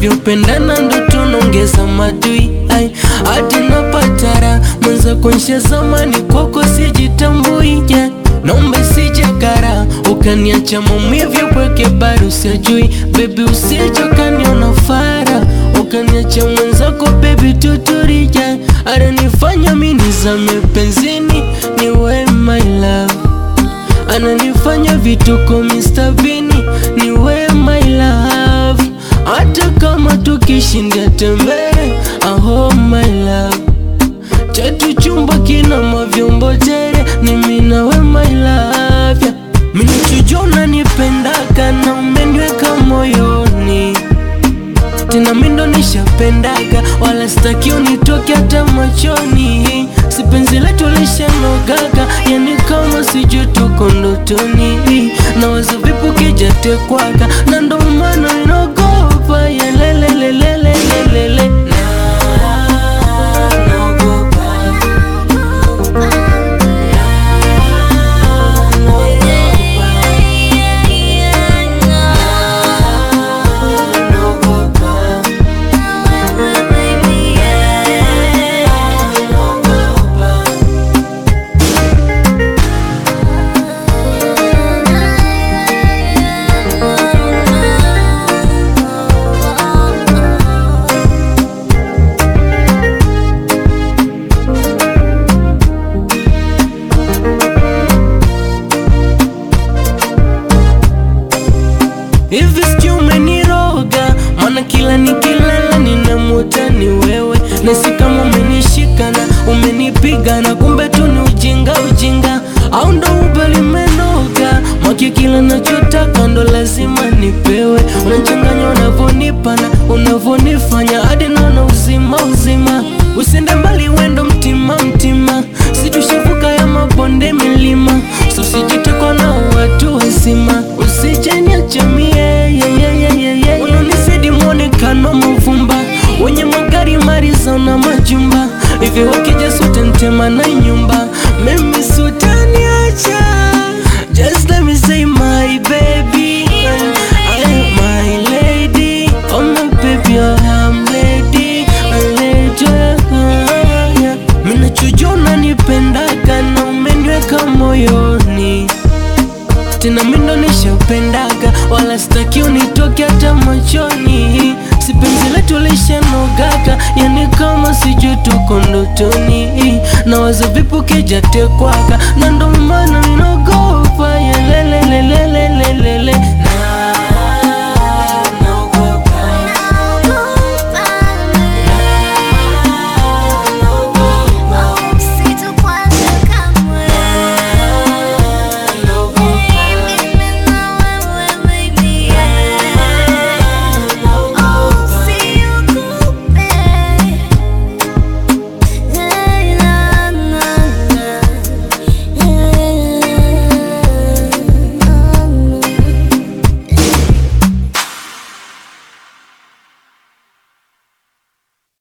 tunavyopendana ndo tunaongeza madui ai hadi napatara mwenza kuonyesha zamani kwako sijitambui yeah. Naomba sijakara ukaniacha maumivu pweke bado sijui bebi, usije ukaniona fara ukaniacha mwenzako bebi, tuturija ananifanya mimi nizame penzini, ni we my love ananifanya vituko Mr. Bini, ni we my love hata kama tukishinda tembee, aho my love chetu chumba kina mavyombo tere, ni mimi na we my love yeah. Mimi chujua unanipendaka na umeniweka moyoni tena mimi ndo nishapendaga, wala sitaki unitoke hata machoni. Si penzi letu lishanogaga, yani kama sijui tuko ndotoni, na wazo vipo kijatekwaga, na ndo maana ninaogopa yelelelelelelele Hivi sijui umeniroga, maana kila nikilala ninamuota ni wewe, nasi kama umenishika na umenipiga na kumbe tu ni ujinga ujinga, au ndo uba limenoga mwaki, kila nachotaka ndo lazima nipewe. Unachanganya unavyonipa na unavyonifanya hadi naona uzima uzima, usende mbali wendo mtima mtima, situshavuka ya mabonde milima, so sijitekwa na watu wazima, usijeniacha mie yeah, yeah, yeah, yeah, yeah. Unanisidi mwonekano mavumba wenye magari mariza na majumba hivi, wakija sote ntema na nyumba, mimi sutaniacha. Just let me say my baby, I am my lady, oh my baby, I am lady, I lady, yeah. Mimi nachojua unanipendaga na umeniweka moyoni tena mimi ndo nishapendaga, wala sitaki unitoke hata machoni. Si penzi letu lishanogaga, yani kama sijui tuko ndotoni, na wazo vipo kijatekwaga, na ndo maana ninaogopa yelelelelelelele